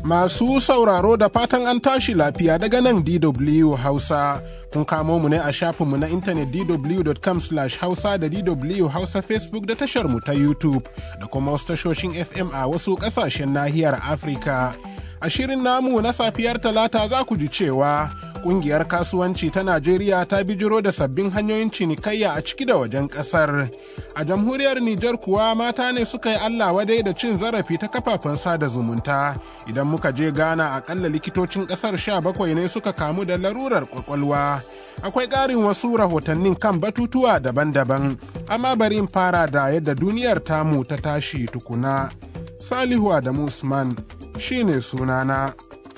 Masu sauraro da fatan an tashi lafiya daga nan DW Hausa. Kun kamo mu ne a shafinmu na intanet dw.com hausa da DW Hausa Facebook da tashar mu ta YouTube da kuma wasu tashoshin FM a wasu ƙasashen nahiyar Afirka. A shirin namu na safiyar talata za ku ji cewa kungiyar kasuwanci ta Najeriya ta bijiro da sabbin hanyoyin cinikayya a ciki da wajen kasar. A jamhuriyar Nijar kuwa mata ne suka yi Allah wadai da cin zarafi ta kafafen sada zumunta. Idan muka je Ghana akalla likitocin kasar sha bakwai ne suka kamu da larurar kwakwalwa. Akwai ƙarin wasu rahotannin kan batutuwa daban-daban, amma bari in fara da yadda duniyar tamu ta tashi tukuna. Salihu Adamu Usman shine sunana.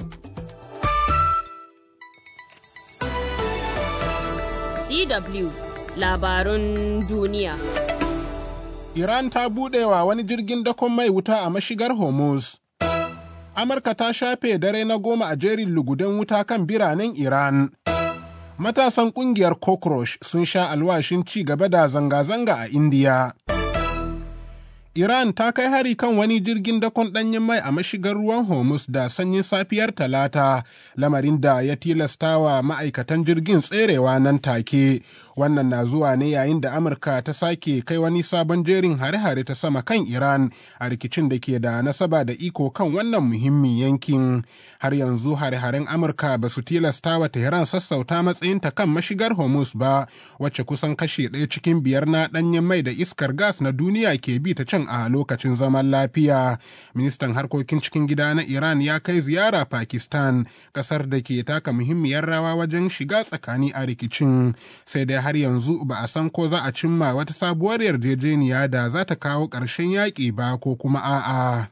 DW labarun duniya. Iran ta buɗewa wani jirgin dakon mai wuta a mashigar Hormuz. Amurka ta shafe dare na goma a jerin lugudan wuta kan biranen Iran. Matasan ƙungiyar Cockroach sun sha alwashin ci gaba da zanga-zanga a Indiya. Iran ta kai hari kan wani jirgin dakon ɗanyen mai a mashigar ruwan Hormuz da sanyin safiyar Talata, lamarin da ya tilastawa ma'aikatan jirgin tserewa nan take. Wannan na zuwa ne yayin da Amurka ta sake kai wani sabon jerin hare-hare ta sama kan Iran a rikicin da ke da nasaba da iko kan wannan muhimmin yankin. Har yanzu hare-haren Amurka ba su tilasta wa Tehran sassauta matsayinta kan mashigar Hormuz ba, wacce kusan kashe ɗaya cikin biyar na ɗanyen mai da iskar gas na duniya ke bi ta can a lokacin zaman lafiya. Ministan harkokin cikin gida na Iran ya kai ziyara Pakistan, kasar da ke taka muhimmiyar rawa wajen shiga tsakani a rikicin. Sai dai har yanzu ba a san ko za a cimma wata sabuwar yarjejeniya da za ta kawo ƙarshen yaƙi ba ko kuma a'a.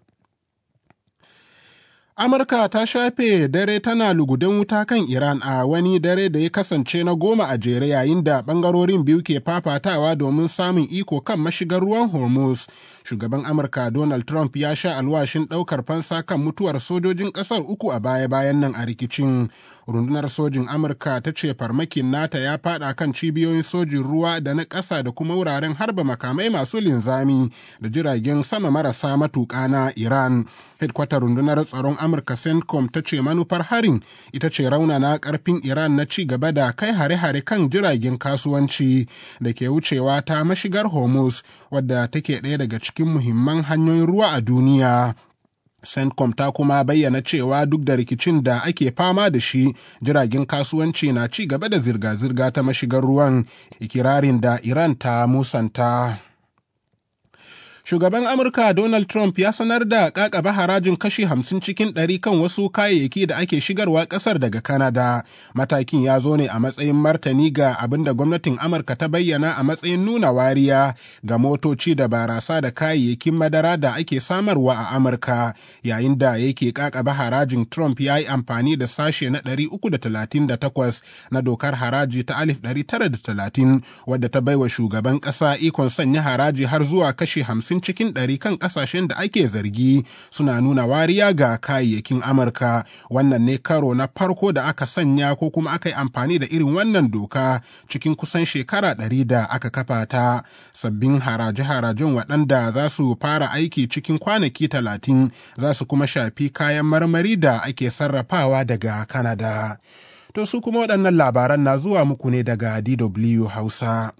Amurka ta shafe dare tana lugudan wuta kan Iran a wani dare da ya kasance na goma a jere yayin da ɓangarorin biyu ke fafatawa domin samun iko kan mashigar ruwan Hormuz. Shugaban Amurka Donald Trump ya sha alwashin ɗaukar fansa kan mutuwar sojojin ƙasar uku a baya-bayan nan a rikicin. Rundunar sojin Amurka ta ce farmakin nata ya faɗa kan cibiyoyin sojin ruwa da na ƙasa da kuma wuraren harba makamai masu linzami da jiragen sama marasa matuƙa na Iran. Hedkwatar rundunar tsaron Amurka CENTCOM ta ce manufar harin ita ce raunana karfin Iran na ci gaba da kai hare-hare kan jiragen kasuwanci da ke wucewa ta mashigar Hormuz wadda take ɗaya daga cikin muhimman hanyoyin ruwa a duniya. CENTCOM ta kuma bayyana cewa duk da rikicin da ake fama da shi jiragen kasuwanci na ci gaba da zirga-zirga ta mashigar ruwan ikirarin da Iran ta musanta. Shugaban Amurka Donald Trump ya sanar da kakaba harajin kashi hamsin cikin ɗari kan wasu kayayyaki da ake shigarwa ƙasar daga Canada. Matakin ya zo ne a matsayin martani ga abin da gwamnatin Amurka ta bayyana a matsayin nuna wariya ga motoci da barasa da kayayyakin madara da ake samarwa a Amurka. Yayin da yake kakaba harajin Trump ya yi amfani da sashe na 338 na dokar haraji ta 1930 wadda ta baiwa shugaban ƙasa ikon sanya haraji har zuwa kashi hamsin hamsin cikin ɗari kan ƙasashen da ake zargi suna nuna wariya ga kayayyakin Amurka. Wannan ne karo na farko da aka sanya ko kuma aka yi amfani da irin wannan doka cikin kusan shekara ɗari da aka kafa ta. Sabbin haraje-harajen waɗanda za su fara aiki cikin kwanaki talatin za su kuma shafi kayan marmari da ake sarrafawa daga Kanada. To su kuma waɗannan labaran na zuwa muku ne daga DW Hausa.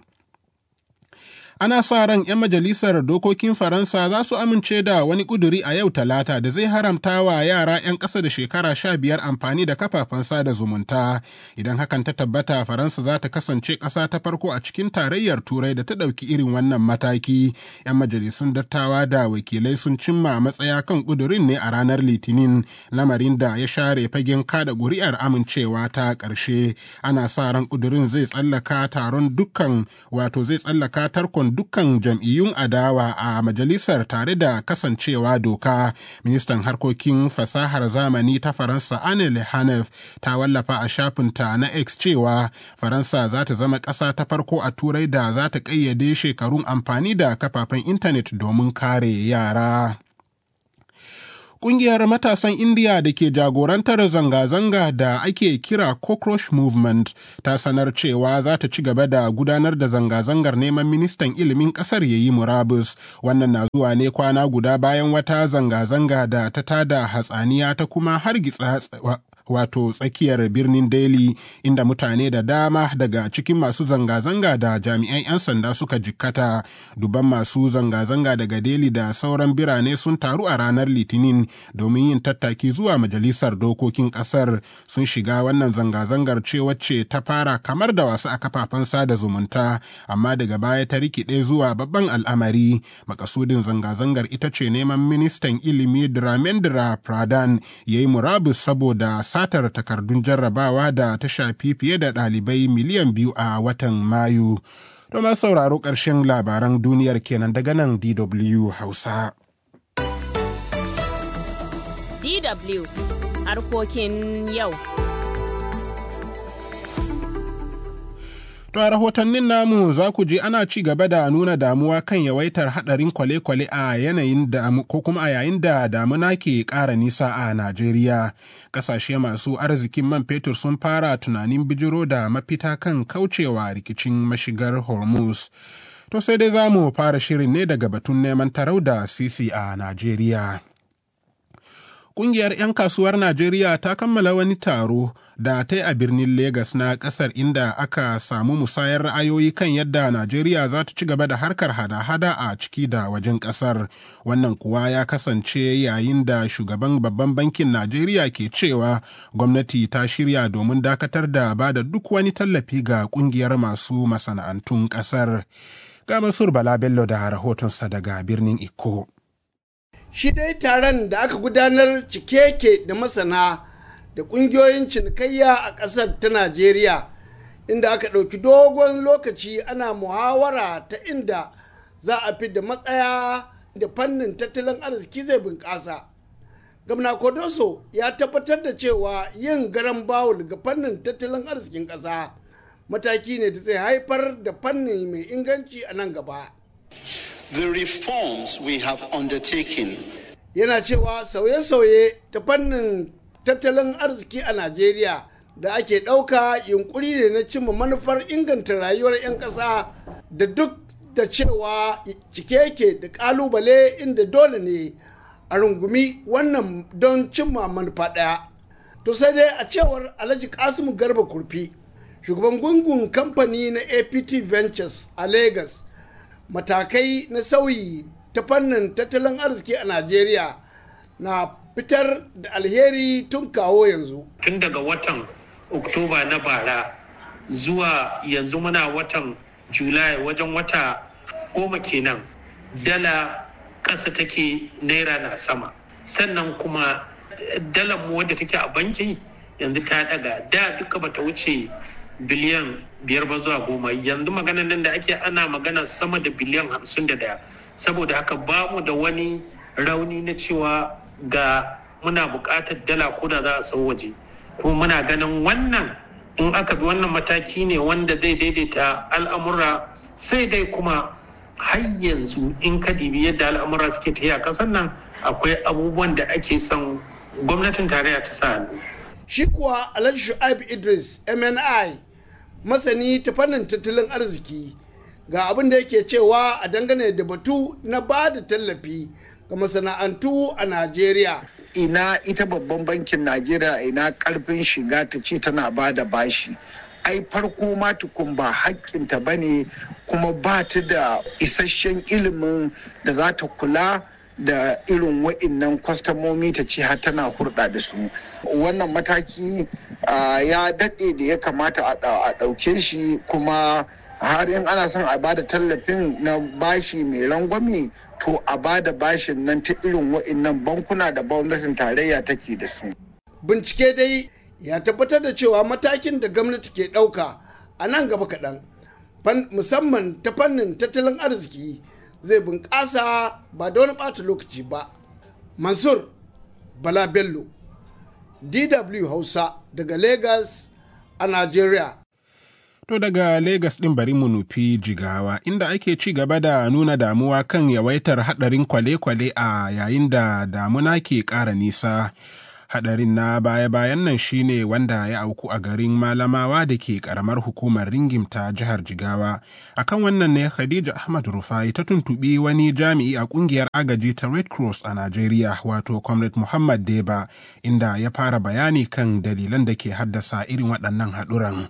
ana sa ran 'yan majalisar dokokin faransa za su amince da wani kuduri a yau talata da zai haramta wa yara 'yan ƙasa da shekara sha biyar amfani da kafafen sada zumunta idan hakan ta tabbata faransa za ta kasance ƙasa ta farko a cikin tarayyar turai da ta ɗauki irin wannan mataki 'yan majalisun dattawa da wakilai sun cimma matsaya kan kudurin ne a ranar litinin lamarin da ya share fagen kada ƙuri'ar amincewa ta ƙarshe ana sa ran kudurin zai tsallaka taron dukkan wato zai tsallaka tarkon dukkan jam'iyyun adawa a majalisar tare da kasancewa doka ministan harkokin fasahar zamani ta faransa anne lehanef ta wallafa a shafinta na x cewa faransa za ta zama ƙasa ta farko a turai da za ta ƙayyade shekarun amfani da kafafen intanet domin kare yara Ƙungiyar matasan Indiya da ke jagorantar zanga-zanga da ake kira Cockroach Movement ta sanar cewa za ta ci gaba da gudanar da zanga-zangar neman ministan ilimin ƙasar ya yi murabus. Wannan na zuwa ne kwana guda bayan wata zanga-zanga da ta tada hatsaniya ta kuma hargitsa wato tsakiyar birnin Delhi inda mutane da dama daga cikin masu zanga-zanga da jami'an 'yan sanda suka jikkata. Duban masu zanga-zanga daga Delhi da sauran birane sun taru a ranar Litinin domin yin tattaki zuwa majalisar dokokin kasar sun shiga wannan zanga-zangar ce wacce ta fara kamar da wasu a kafafen sada zumunta amma daga baya ta rikide zuwa babban al'amari makasudin zanga-zangar ita ce neman ministan ilimi Dramendra Pradhan ya yi murabus saboda satar takardun jarrabawa da ta shafi fiye da ɗalibai miliyan biyu a watan Mayu. Domin sauraro ƙarshen labaran duniyar kenan daga nan DW Hausa. DW harkokin yau. To a rahotannin namu za ku ji ana ci gaba da nuna damuwa kan yawaitar hadarin kwale-kwale a yanayin da ko kuma a yayin da damuna ke ƙara nisa a Najeriya. Ƙasashe masu arzikin man fetur sun fara tunanin bijiro da mafita kan kaucewa rikicin mashigar Hormuz. To sai dai za mu fara shirin ne daga batun neman tarau da sisi a Najeriya. Ƙungiyar 'yan kasuwar Najeriya ta kammala wani taro da ta yi a birnin Legas na ƙasar inda aka samu musayar ra'ayoyi kan yadda Najeriya za ta ci gaba da harkar hada-hada a ciki da wajen ƙasar. Wannan kuwa ya kasance yayin da shugaban babban bankin Najeriya ke cewa gwamnati ta shirya domin dakatar da ba da duk wani tallafi ga ƙungiyar masu masana'antun ƙasar. Ga Masur Bala Bello da rahotonsa daga birnin Iko. shi dai taron da aka gudanar cike ke da masana da ƙungiyoyin cinikayya a ƙasar ta najeriya inda aka ɗauki dogon lokaci ana muhawara ta inda za a fi da matsaya da fannin tattalin arziki zai bunƙasa gamna kodoso ya tabbatar da cewa yin garan bawul ga fannin tattalin arzikin ƙasa mataki ne da zai haifar da fanni mai inganci a nan gaba The reforms we have undertaken yana cewa sauye-sauye ta fannin tattalin arziki a Najeriya da ake ɗauka yunkuri ne na cimma manufar inganta rayuwar 'yan ƙasa da duk da cewa cike yake da ƙalubale inda dole ne a rungumi wannan don cimma manufa ɗaya. To sai dai a cewar Alhaji Kasimu Garba Kurfi, shugaban gungun kamfani na APT Ventures a Lagos. matakai na sauyi ta fannin tattalin arziki a Najeriya na fitar da alheri tun kawo yanzu. Tun daga watan Oktoba na bara zuwa yanzu muna watan Julai wajen wata goma kenan dala ƙasa take naira na sama. Sannan kuma dalar mu wadda take a banki yanzu ta daga da duka bata wuce biliyan biyar ba zuwa goma yanzu maganan nan da ake ana magana sama da biliyan hamsin da daya saboda haka ba mu da wani rauni na cewa ga muna buƙatar dala ko da za a sau waje kuma muna ganin wannan in aka bi wannan mataki ne wanda zai daidaita al'amura sai dai kuma har yanzu in ka dibi yadda al'amura suke tafiya ƙasar nan akwai abubuwan da ake son gwamnatin tarayya ta sa hannu shi kuwa alhaji shu'aib idris mni masani ta fannin tattalin arziki ga abin da yake cewa a dangane da batu na ba da tallafi ga masana'antu a najeriya ina ita babban bankin najeriya ina karfin shiga ta ce tana ba da bashi ai farko ma tukun ba hakkinta ba ne kuma ba ta da isasshen ilimin da za ta kula da irin wa'innan kwastamomi ta ce har tana hurɗa da su wannan mataki ya daɗe da ya kamata a ɗauke shi kuma har in ana son a bada tallafin na bashi mai rangwame to a bada bashin nan ta irin wa'innan bankuna da gwamnatin tarayya take da su bincike dai ya tabbatar da cewa matakin da gwamnati ke ɗauka a nan gaba kaɗan musamman ta fannin tattalin arziki zai bunƙasa ba da wani ɓata lokaci ba. Mansur Bala Bello, DW Hausa daga Lagos a Najeriya. To daga Legas ɗin bari mu nufi jigawa inda ake ci gaba da nuna damuwa kan yawaitar haɗarin kwale-kwale a yayin da damuna ke ƙara nisa. Haɗarin na baya-bayan nan shine wanda ya auku a garin Malamawa da ke ƙaramar hukumar Ringim ta jihar Jigawa. Akan wannan ne Khadija Ahmad Rufai ta tuntuɓi wani jami'i a ƙungiyar agaji ta Red Cross a Najeriya wato Comrade Muhammad Deba inda ya fara bayani kan dalilan da ke haddasa irin waɗannan haɗuran.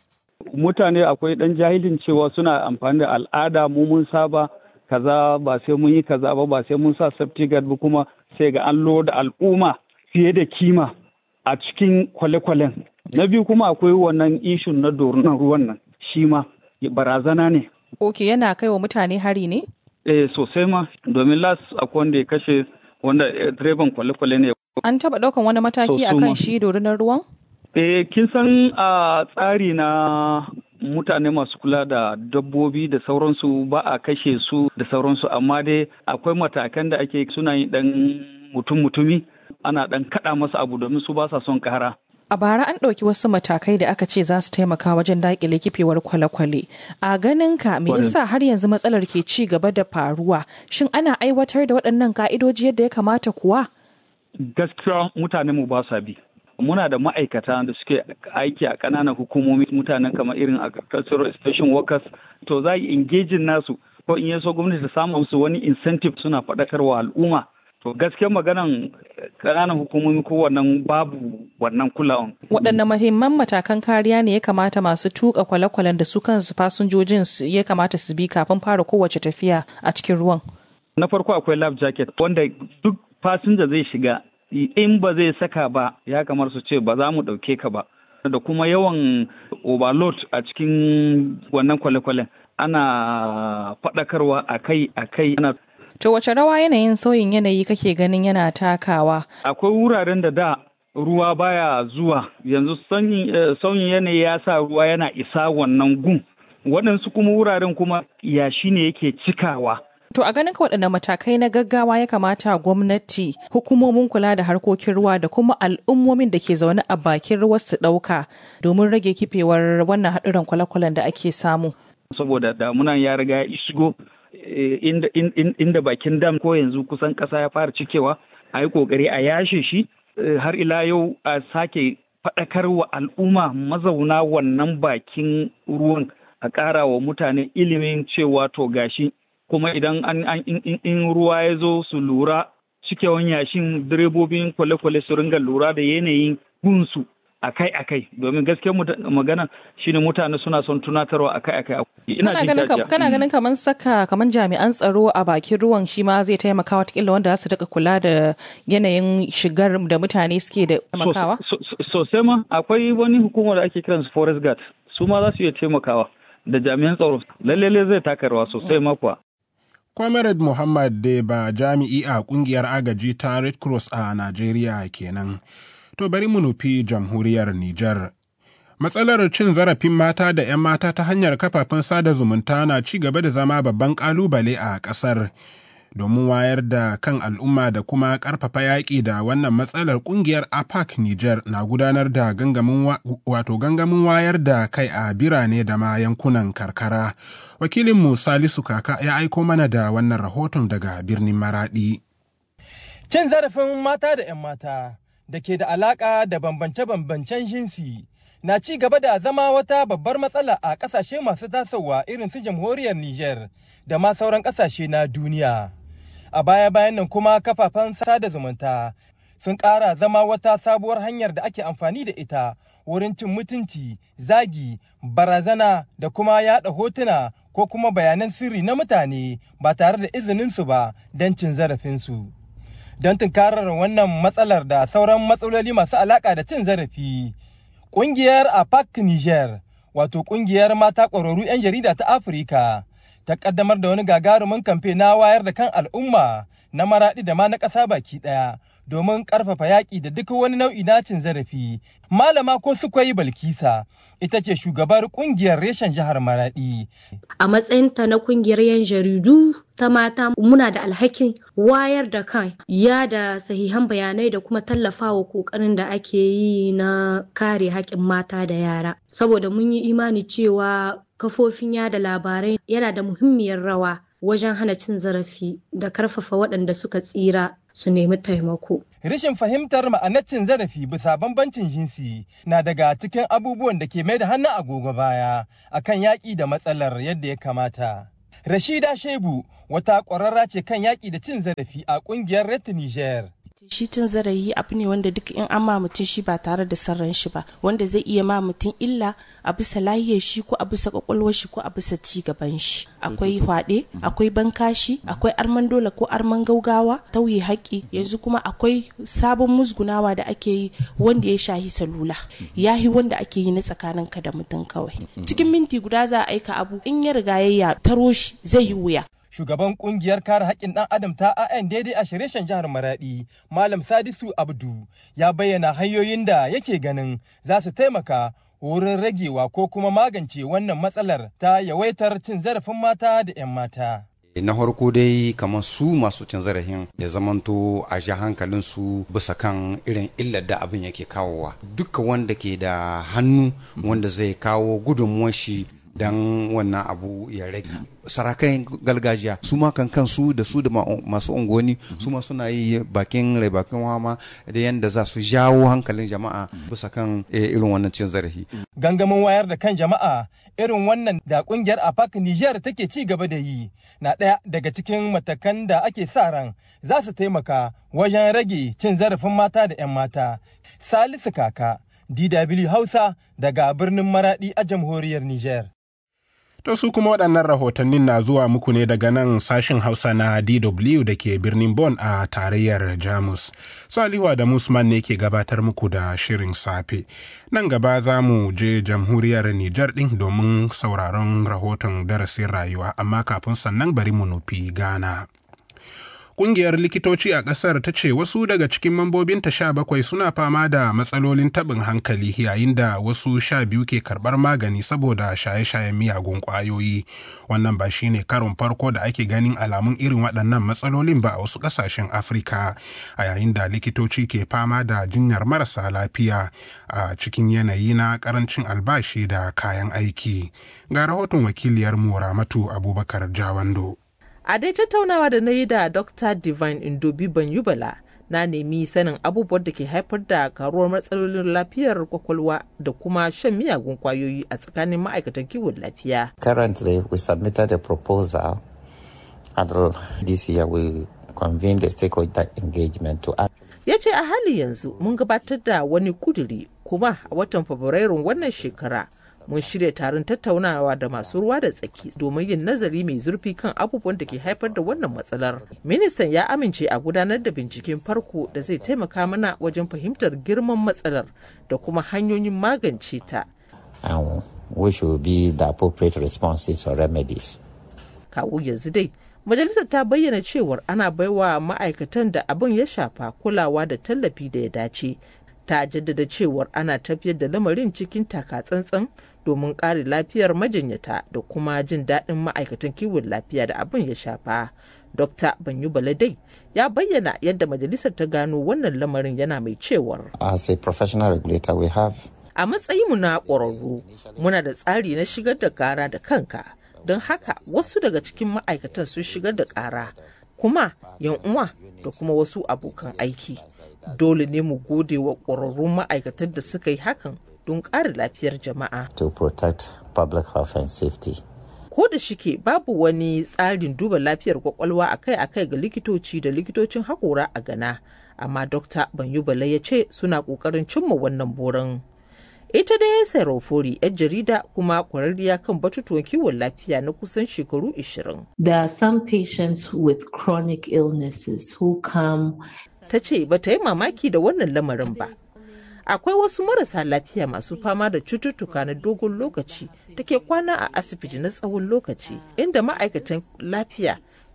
mutane akwai ɗan jahilin cewa suna amfani da al'ada mu mun saba kaza ba sai mun yi kaza ba ba sai mun sa safety guard ba kuma sai ga an da al'umma fiye da kima a cikin kwale-kwalen na biyu kuma akwai wannan ishun na dorunan ruwan nan shi ma barazana ne Ok yana kai wa mutane hari ne? eh sosai ma domin las akwai wanda ya kashe wanda direban kwale-kwale ne An taɓa ɗaukan wani mataki So, su akan ma- shi dorunar ruwan? Eh, kin san a tsari na mutane masu kula da dabbobi da sauransu ba a kashe su da sauransu amma dai akwai matakan da ake suna yin dan mutum-mutumi ana dan kada masa abu domin su ba sa son kara. A bara an ɗauki wasu matakai da aka ce za su taimaka wajen daƙile kifewar kwale-kwale. A ganin ka me Kwarai. yasa har yanzu matsalar ke ci gaba da faruwa? Shin ana aiwatar da waɗannan ka'idoji yadda ya kamata kuwa? Gaskiya mutane mu ba sa bi. Muna da ma'aikata da suke aiki a ƙananan hukumomi mutanen kamar irin agricultural station workers to za yi engaging nasu ko in yaso gwamnati ta samu musu wani incentive suna faɗakarwa al'umma to gaskiyar maganan ƙananan hukumomi ko wannan babu wannan kulawan Waɗanne mahimman matakan kariya ne ya kamata masu tuƙa kwale-kwalen da su kansu fasinjojin su ya kamata su bi kafin fara kowace tafiya a cikin ruwan? na farko akwai life jacket wanda duk fasinja zai shiga in ba zai saka ba ya kamar su ce ba za mu ɗauke ka ba da kuma yawan overload a cikin wannan kwale-kwalen ana faɗakarwa akai akai ana To wace rawa yanayin sauyin yanayi kake ganin yana takawa? akwai wuraren da da ruwa baya zuwa yanzu sanyin eh, sauyin yanayi ya sa ruwa yana isa wannan gun waɗansu kuma wuraren kuma yashi ne yake cikawa To a ganin ka waɗanne matakai na gaggawa ya kamata gwamnati, hukumomin kula da harkokin ruwa da kuma al'ummomin da ke zaune a bakin ruwa su ɗauka domin rage kifewar wannan haɗuran kwale-kwalen da ake samu. saboda damunan ya riga ya shigo eh, inda, in- in- inda bakin dam ko yanzu kusan ƙasa ya fara cikewa a yi ƙoƙari a yashe shi eh, har ila yau a sake faɗakar wa al'umma mazauna wannan bakin ruwan a ƙara wa mutane ilimin cewa to gashi kuma idan an, an in, in- in ruwa ya zo su lura cikewan yashin direbobin kwale-kwale su ringa lura da yanayin gunsu akai-akai domin gaskiyar muta- magana shine mutane suna son tunatarwa akai-akai ina Kana jin ganin, kam- jajiya. kana ganin kamar saka kamar jami'an tsaro a bakin ruwan shi ma zai taimaka watakila wanda za su daga kula da yanayin shigar da mutane suke da taimakawa? So- so- so- sosai ma akwai wani hukumar da ake kiransu forest guard su ma za su iya taimakawa da jami'an tsaro lalle zai taka rawa sosai ma kuwa Comrade Muhammad Deba jami'i a kungiyar agaji ta Red Cross a Najeriya kenan. To bari mu nufi jamhuriyar Nijar. Matsalar cin zarafin mata da 'yan mata ta hanyar kafafen sada zumunta na ci gaba da zama babban ƙalubale a ƙasar. Domin wayar da kan al'umma da kuma ƙarfafa yaƙi da wannan matsalar ƙungiyar APAC Nijar na gudanar da gangamin wa- wato gangamin wayar da kai a birane da ma yankunan karkara. Wakilinmu Salisu Kaka ya aiko mana da wannan rahoton daga birnin Maraɗi. Cin zarafin mata da 'yan mata da ke da alaƙa da bambance-bambancen jinsi na ci gaba da zama wata babbar matsala a ƙasashe masu tasowa irin su jamhuriyar Nijar da ma sauran ƙasashe na duniya. A baya-bayan nan kuma kafafen sada zumunta sun ƙara zama wata sabuwar hanyar da ake amfani da ita wurin cin mutunci, zagi, barazana da kuma yaɗa hotuna ko kuma bayanan sirri na mutane ba tare da izininsu ba don cin zarafinsu. don tunkarar wannan matsalar da sauran matsaloli masu alaƙa da cin zarafi. Ƙungiyar APAC Niger, wato ƙungiyar mata ƙwararru 'yan jarida ta Afirka, ta ƙaddamar da wani gagarumin kamfe na wayar da kan al'umma na maraɗi da ma na ƙasa baki ɗaya domin ƙarfafa yaƙi da duk wani nau'i na cin zarafi. Malama ko yi Balkisa ita ce shugabar ƙungiyar reshen jihar Maraɗi. A matsayinta na ƙungiyar 'yan jaridu ta mata muna da alhakin wayar da kan ya da sahihan bayanai da kuma tallafawa ƙoƙarin da ake yi na kare haƙƙin mata da yara. Saboda mun yi imani cewa kafofin yada labarai yana da muhimmiyar rawa wajen hana cin zarafi da karfafa waɗanda suka tsira su nemi taimako. Rashin fahimtar ma'anar cin zarafi bisa bambancin jinsi na daga cikin abubuwan da ke mai da hannun agogo baya akan yaƙi da matsalar yadda ya kamata. Rashida Shebu wata ƙwararra ce kan yaƙi da cin zarafi a ƙungiyar Red Niger. shi cin zarafi abu ne wanda duk in an ma mutum shi ba tare da sarran shi ba wanda zai iya ma mutum illa a bisa lahiyar shi ko a bisa kwakwalwar shi ko a bisa ci gaban shi akwai hwaɗe akwai bankashi akwai arman dole ko arman gaugawa tauye haƙƙi yanzu kuma akwai sabon musgunawa da ake yi wanda ya shahi salula yahi wanda ake yi na tsakanin ka da mutum kawai cikin minti guda za a aika abu in ya riga ya taro shi zai yi wuya shugaban kungiyar kare haƙƙin ɗan adam ta AN daidai a shirye jihar Maradi, Malam Sadisu Abdu, ya bayyana hanyoyin da yake ganin za su taimaka wurin ragewa ko kuma magance wannan matsalar ta yawaitar cin zarafin mata da 'yan mata. na farko dai kamar su masu cin zarafin ya zamanto a ja hankalin su bisa kan irin illar da abin yake kawowa duka wanda ke da hannu wanda zai kawo gudunmuwar shi don wannan abu ya rage sarakai gargajiya su ma kan kansu da su da masu unguwanni su ma suna yi bakin rai bakin wama da yadda za su jawo hankalin jama'a bisa kan irin wannan cin zarafi gangamin wayar da kan jama'a irin wannan da kungiyar apac niger take ci gaba da yi na ɗaya daga cikin matakan da ake sa ran za su taimaka wajen rage cin zarafin mata da 'yan mata salisu kaka dw hausa daga birnin maradi a jamhuriyar niger To su kuma waɗannan rahotannin na zuwa muku ne daga nan sashin Hausa na DW da ke birnin Bonn a tarayyar Jamus. Salihu da Musman ne ke gabatar muku da shirin safe. Nan gaba za mu je jamhuriyar Nijar ɗin domin sauraron rahoton darasin rayuwa, amma kafin sannan bari mu nufi Ghana. Ƙungiyar likitoci a ƙasar ta ce wasu daga cikin mambobinta sha bakwai suna fama da matsalolin taɓin hankali yayin da wasu sha biyu ke karɓar magani saboda shaye-shayen miyagun ƙwayoyi. Wannan ba shi ne karon farko da ake ganin alamun irin waɗannan matsalolin ba a wasu ƙasashen Afirka a yayin da likitoci ke fama da jinyar marasa lafiya a cikin yanayi na ƙarancin albashi da kayan aiki. Ga rahoton wakiliyar mu Ramatu Abubakar Jawando. a dai tattaunawa da na yi da dr divine indobi banyubala na nemi sanin abubuwan da ke haifar da karuwar matsalolin lafiyar kwakwalwa da kuma shan miyagun kwayoyi a tsakanin ma'aikatan kiwon lafiya. Currently, we submitted a proposal and this year we convened a stakeholder engagement to ya ce a hali yanzu mun gabatar da wani kuduri kuma a watan fabrairun wannan shekara mun shirya taron tattaunawa da masu ruwa da tsaki domin yin nazari mai zurfi kan abubuwan da ke haifar da wannan matsalar. Ministan ya amince a gudanar da binciken farko da zai taimaka mana wajen fahimtar girman matsalar da kuma hanyoyin magance ta. And which will be the appropriate responses or remedies. Kawo yanzu dai, majalisar ta bayyana cewar ana baiwa ma'aikatan da abin ya shafa kulawa da tallafi da ya dace. Ta jaddada cewar ana tafiyar da lamarin cikin taka-tsantsan domin kare lafiyar majinyata da kuma jin daɗin ma'aikatan kiwon lafiya da abin ya shafa. Dr. Banyu Baladai ya bayyana yadda majalisar ta gano wannan lamarin yana mai cewar. As a professional regulator we have A matsayinmu na ƙwararru, muna da tsari na shigar da ƙara da kanka, don haka wasu daga cikin ma'aikatan sun shigar da ƙara, kuma yan uwa da kuma wasu abokan aiki. Dole ne mu gode wa ƙwararrun ma'aikatan da suka yi hakan don ƙara lafiyar jama'a. to protect public health and safety. Ko da shike babu wani tsarin duba lafiyar kwakwalwa akai-akai ga likitoci da likitocin haƙora a Ghana, amma Dr. Banyubala ya ce suna ƙoƙarin cimma wannan burin. Ita dai Sarofori, 'yar jarida kuma kwararriya kan batutuwan kiwon lafiya na kusan shekaru 20. There are some patients with chronic illnesses who come Ta ce ba ta yi mamaki da wannan lamarin ba. akwai wasu marasa lafiya masu fama da cututtuka na dogon lokaci da ke kwana a asibiti na tsawon lokaci inda ma'aikatan lafiya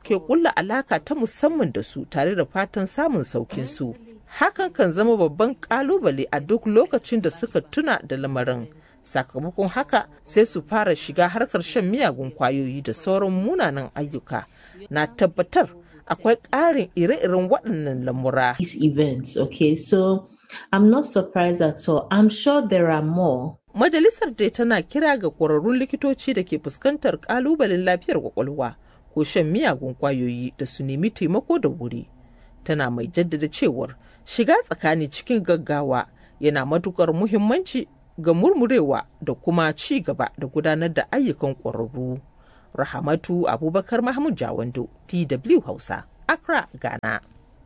ke kulla alaka ta musamman da su tare da fatan samun saukin su hakan kan zama babban kalubale a duk lokacin da suka tuna da lamarin sakamakon haka sai su fara shiga harkar shan miyagun kwayoyi da sauran munanan ayyuka na tabbatar akwai ƙarin ire-iren waɗannan lamura. events, okay? So I'm not surprised at all. I'm sure there are more. Majalisar dai tana kira ga ƙwararrun likitoci da ke fuskantar ƙalubalen lafiyar kwakwalwa ko shan miyagun kwayoyi da su nemi taimako da wuri. Tana mai jaddada cewar shiga tsakani cikin gaggawa yana matukar muhimmanci ga murmurewa da kuma ci gaba da gudanar da ayyukan ƙwararru. Rahamatu Abubakar Mahmud Jawando, TW Hausa, Accra, Ghana.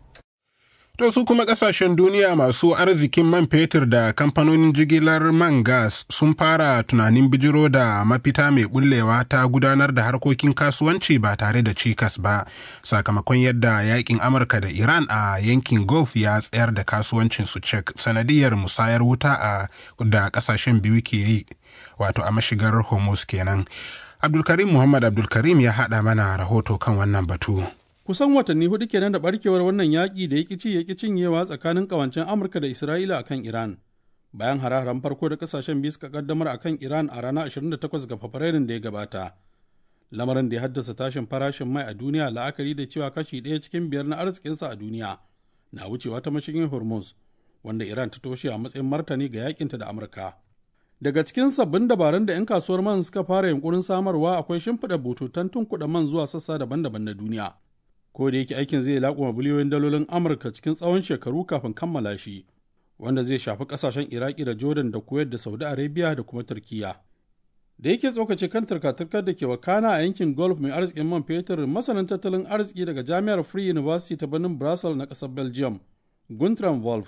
To su kuma kasashen duniya masu arzikin man fetur da kamfanonin jigilar man gas sun fara tunanin bijiro da mafita mai bullewa ta gudanar da harkokin kasuwanci ba tare da cikas ba sakamakon yadda yakin Amurka da Iran a yankin Gulf ya tsayar da kasuwancin su cek sanadiyar musayar wuta a da kasashen biyu ke yi wato a mashigar Hormuz kenan. Abdulkarim Muhammad Abdulkarim ya haɗa mana rahoto kan wannan batu. kusan watanni hudu kenan da barkewar wannan yaƙi da ya ci ya cinyewa tsakanin ƙawancen amurka da isra'ila akan iran bayan hare-haren farko da kasashen biyu suka kaddamar akan iran a ranar 28 ga fabrairun da ya gabata lamarin da ya haddasa tashin farashin mai a duniya la'akari da cewa kashi ɗaya cikin biyar na arzikinsa a duniya na wucewa ta mashigin hormuz wanda iran ta toshe a matsayin martani ga yakinta da amurka daga cikin sabbin dabarun da 'yan kasuwar man suka fara yunkurin samarwa akwai shimfiɗa bututun tunkuɗa man zuwa sassa daban-daban na duniya ko da yake aikin zai laƙuma biliyoyin dalolin amurka cikin tsawon shekaru kafin kammala shi wanda zai shafi ƙasashen iraki da jordan da kuwait da saudi arabia da kuma turkiya da yake tsokace kan turka-turkar da ke wakana a yankin golf mai arzikin man fetur masanin tattalin arziki daga jami'ar free university ta birnin brussels na ƙasar belgium guntram wolf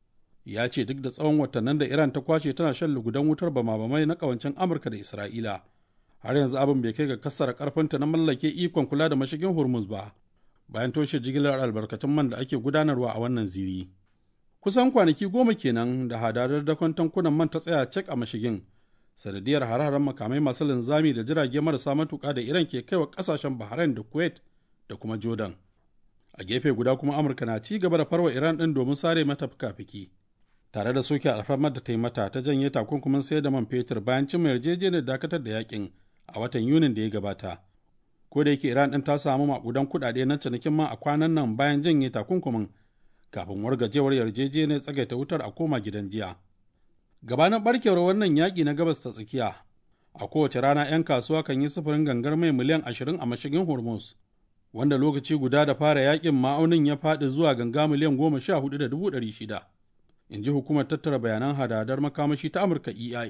ya ce duk da tsawon watannin da iran ta kwashe tana shan lugudan wutar bama-bamai na ƙawancen amurka da isra'ila har yanzu abin bai kai ga kassara karfinta na mallake ikon kula da mashigin hormuz ba bayan toshe jigilar albarkatun man da ake gudanarwa a wannan ziri. Kusan kwanaki goma kenan da hadadar dakon tankunan man ta tsaya cek a mashigin, sanadiyar hare-haren makamai masu linzami da jirage marasa matuƙa da Iran ke kaiwa ƙasashen Bahrain da Kuwait da kuma Jordan. A gefe guda kuma Amurka na ci gaba da farwa Iran ɗin domin sare mata fika-fiki. Tare da soke alfarmar da ta yi mata ta janye takunkumin sayar da man fetur bayan cimma yarjejeniyar dakatar da yakin a watan Yunin da ya gabata. ko da yake iran ɗin ta samu makudan kuɗaɗe na cinikin man a kwanan nan bayan janye takunkumin kafin wargajewar yarjejeniyar tsagaita wutar a koma gidan jiya gabanin barkewar wannan yaƙi na gabas ta tsakiya a kowace rana 'yan kasuwa kan yi sufurin gangar mai miliyan ashirin a mashigin hormuz wanda lokaci guda da fara yaƙin ma'aunin ya faɗi zuwa ganga miliyan goma sha hudu da dubu ɗari shida in ji hukumar tattara bayanan hadadar makamashi ta amurka eia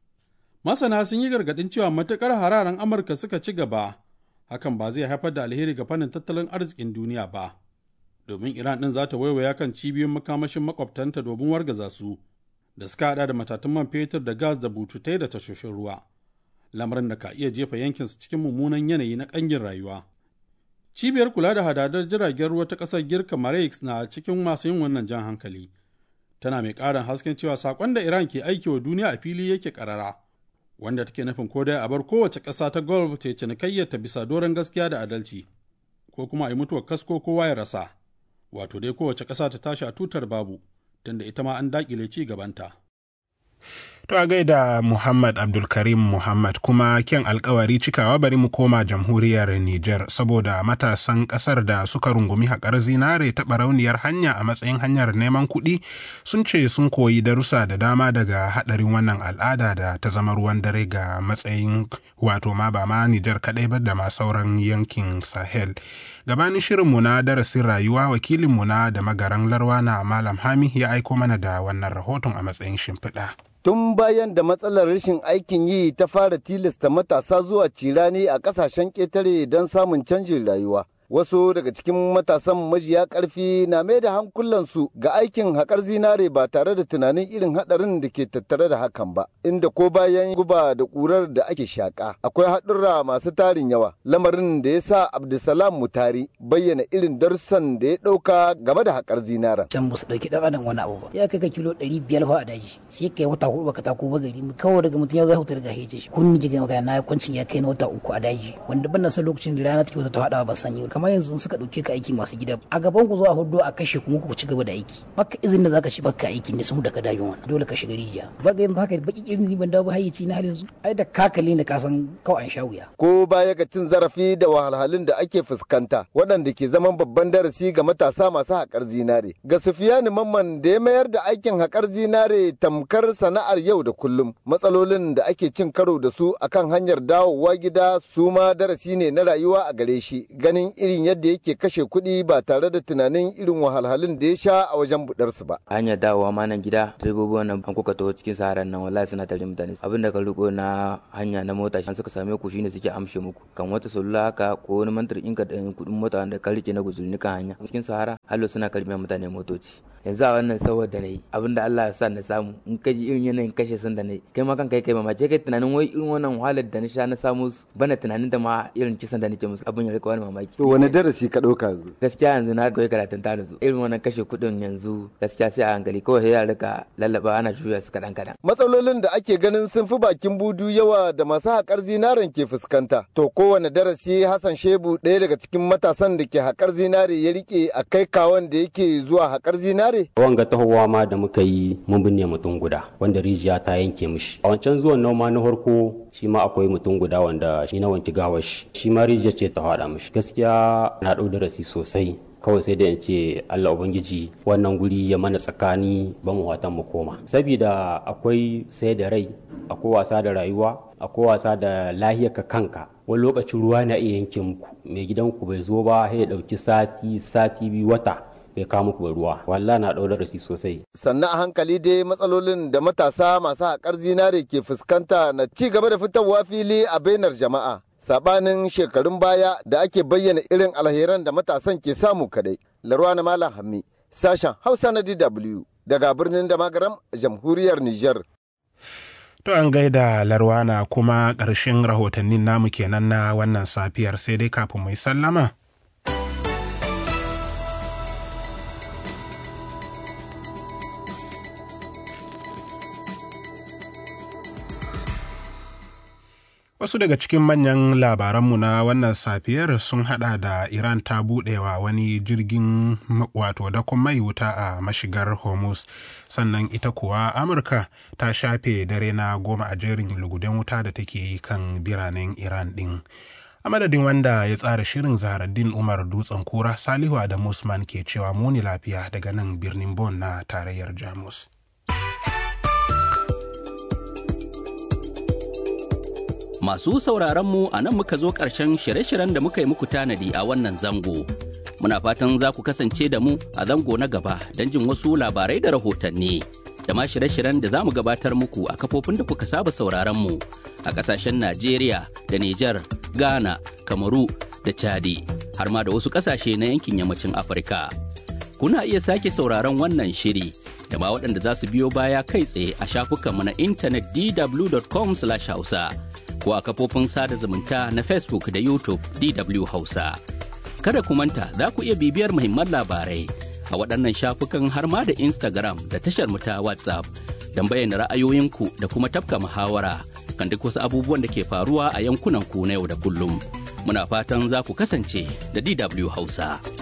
masana sun yi gargaɗin cewa matuƙar hararen amurka suka ci gaba hakan ba zai haifar da alheri ga fannin tattalin arzikin duniya ba domin iran ɗin za ta waiwaya kan cibiyoyin makamashin makwabtanta domin wargaza su da suka hada da matatun man fetur da gas da bututai da tashoshin ruwa lamarin da ka iya jefa yankinsu cikin mummunan yanayi na ƙangin rayuwa cibiyar kula da hadadar jiragen ruwa ta ƙasar girka marex na cikin masu yin wannan jan hankali tana mai ƙarin hasken cewa saƙon da iran ke aiki wa duniya a fili yake ƙarara wanda take nufin ko dai a bar kowace ƙasa ta golf ta cinikayyar ta bisa doron gaskiya da adalci ko kuma a yi mutuwar kasko kowa ya rasa wato dai kowace ƙasa ta tashi a tutar babu tunda ita ma an daƙile ci gabanta. To a gaida Muhammad Abdulkarim Muhammad kuma kyan alkawari cikawa bari mu koma jamhuriyar Nijar saboda matasan kasar da suka rungumi haƙar zinare ta barauniyar hanya a matsayin hanyar neman kuɗi sun ce sun koyi darussa da dama daga haɗarin wannan al'ada da ta zama ruwan dare ga matsayin wato ma ba ma Nijar kaɗai ba da ma sauran yankin Sahel. Gabanin shirinmu na darasin rayuwa wakilinmu na da magaran larwana Malam Hami ya aiko mana da wannan rahoton a matsayin shimfiɗa. tun bayan da matsalar rashin aikin yi ta fara tilasta matasa zuwa cirani a kasashen ƙetare don samun canjin rayuwa. Wasu daga cikin matasan majiya ƙarfi na mai da hankulansu ga aikin haƙar zinare ba tare da tunanin irin haɗarin da ke tattare da hakan ba, inda ko bayan guba da ƙurar da ake shaƙa. Akwai haɗurra masu tarin yawa, lamarin da ya sa Abdulsalam Mutari bayyana irin darussan da ya ɗauka game da haƙar zinaren. Can ba su ɗauki ɗan adam wani abu ba. Ya kai ka kilo ɗari biyar fa a daji, sai kai wata huɗu baka tako ba gari, kawai daga mutum ya zai hutar daga hece shi. Kun ji maka na kwancin ya kai na wata uku a daji, wanda ban na san lokacin da rana take wata ta haɗa ba sanyi. amma yanzu suka ɗauke ka aiki masu gida a gaban ku zuwa hudu a kashe kuma ku ci gaba da aiki baka izinin da zaka shi baka aiki ne sun da ka dajin wannan dole ka shiga rijiya baka yanzu haka baki irin ni ban dawo ba hayyaci na halin su ai da kakali ne ka san kawai an sha wuya ko baya ga cin zarafi da wahalhalun da ake fuskanta waɗanda ke zaman babban darasi ga matasa masu haƙar zinare ga sufiyani mamman da ya mayar da aikin haƙar zinare tamkar sana'ar yau da kullum matsalolin da ake cin karo da su akan hanyar dawowa gida su ma darasi ne na rayuwa a gare shi ganin irin yadda yake kashe kuɗi ba tare da tunanin irin wahalhalun da ya sha a wajen buɗarsu ba hanyar dawowa ma nan gida direbobi wannan an kuka taho cikin saharan nan wallahi suna tare mutane abin da ka riko na hanya na mota shi suka same ku shine suke amshe muku kan wata salula haka ko wani mantar inka da kuɗin mota wanda ka rike na guzuri kan hanya cikin sahara hallo suna karɓar mutane motoci yanzu a wannan saboda na yi abinda Allah ya sa na samu in ka ji irin yanayin kashe sun da na yi kai ma kan kai kai mamace kai tunanin wai irin wannan wahalar da na sha na samu su bana tunanin da ma irin kisan da nake musu abin ya rika wani mamaki to wani darasi ka ɗauka yanzu gaskiya yanzu na koyi karatun ta yanzu irin wannan kashe kuɗin yanzu gaskiya sai a hankali kawai sai ya rika lallaba ana juya su kaɗan kaɗan matsalolin da ake ganin sun fi bakin budu yawa da masu haƙar zinaren ke fuskanta to kowane darasi Hassan Shebu ɗaya daga cikin matasan da ke haƙar zinare ya rike a kai kawon da yake zuwa haƙar zinare Wanga tahowa ma da muka yi mun binne mutum guda wanda rijiya ta yanke mishi. A wancan zuwan noma na farko shi ma akwai mutum guda wanda shi na wanki gawar shi. Shi ma rijiya ce ta haɗa mishi. Gaskiya na ɗau darasi sosai. kawai sai da in ce Allah Ubangiji wannan guri ya mana tsakani ba mu watan mu koma. Sabida akwai sai da rai, akwai wasa da rayuwa, akwai wasa da lahiyarka kanka. Wani lokacin ruwa na iya yanke muku, mai gidanku bai zo ba sai ya ɗauki sati, sati biyu wata. bai kawo muku ruwa wallah na ɗau darasi sosai sannan a hankali dai matsalolin da matasa masu haƙar zinare ke fuskanta na ci gaba da fitowa fili a bainar jama'a sabanin shekarun baya da ake bayyana irin alheran da matasan ke samu kadai larwa na malam hammi sashen hausa na dw daga birnin da magaram jamhuriyar niger To an gaida larwana kuma ƙarshen rahotannin namu kenan na wannan safiyar sai dai kafin mai sallama. Wasu daga cikin manyan labaranmu na wannan safiyar sun hada da Iran ta buɗewa wani jirgin wato dakon mai wuta a mashigar Hormuz. Sannan ita kuwa Amurka ta shafe dare na goma a jerin lugudan wuta da take yi kan biranen Iran ɗin. A madadin wanda ya tsara shirin Zaharaddin Umar Dutsen Kura Salihu Adamu Usman ke cewa muni lafiya daga nan birnin Bon na tarayyar Jamus. Masu sauraron mu a nan muka zo ƙarshen shirye-shiryen da muka yi muku tanadi a wannan zango. Muna fatan za ku kasance da mu a zango na gaba don jin wasu labarai da rahotanni. Da ma shirye-shiryen da za mu gabatar muku a kafofin da kuka saba sauraron mu a ƙasashen Najeriya da Nijar, Ghana, Kamaru da Chadi, har ma da wasu ƙasashe na yankin yammacin Afirka. Kuna iya sake sauraron wannan shiri da ma waɗanda za su biyo baya kai tsaye a shafukanmu na intanet dw.com/hausa. ko a kafofin sada zumunta na Facebook da YouTube DW Hausa. Kada ku manta za ku iya bibiyar muhimman labarai a waɗannan shafukan har ma da Instagram da tashar mu ta WhatsApp don bayyana ra'ayoyinku da kuma tafka muhawara kan duk wasu abubuwan da ke faruwa a yankunan ku na yau da kullum. Muna fatan za ku kasance da DW Hausa.